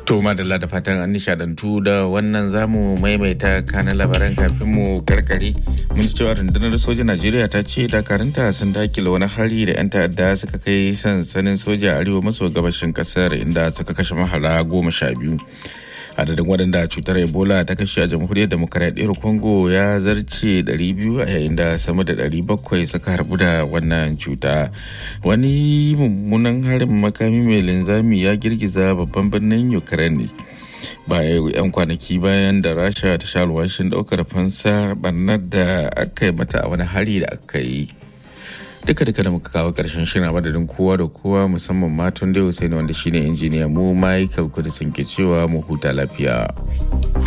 To madalla da fatan an nishadantu da wannan zamu maimaita kanan labaran kafin mu karkare mun ji cewa rundunar soja Najeriya ta ce dakarunta sun dakile wani hari da 'yan ta'adda suka kai sansanin soja arewa maso gabashin kasar inda suka kashe mahara goma sha biyu. adadin waɗanda cutar ebola ta kashe a jamhuriyar demokaradiyyar congo ya zarce 200 a yayin da sama da 700 suka harbu da wannan cuta wani mummunan harin makami mai linzami ya girgiza babban birnin ukraine baya yan kwanaki bayan da rasha ta sha alwashin daukar fansa barnar da aka yi mata a wani hari da aka yi duka duka da muka kawo karshen shirin madadin kowa da kowa musamman matan da Hussein wanda shine injiniya mu Michael Kudisin ke cewa mu huta lafiya.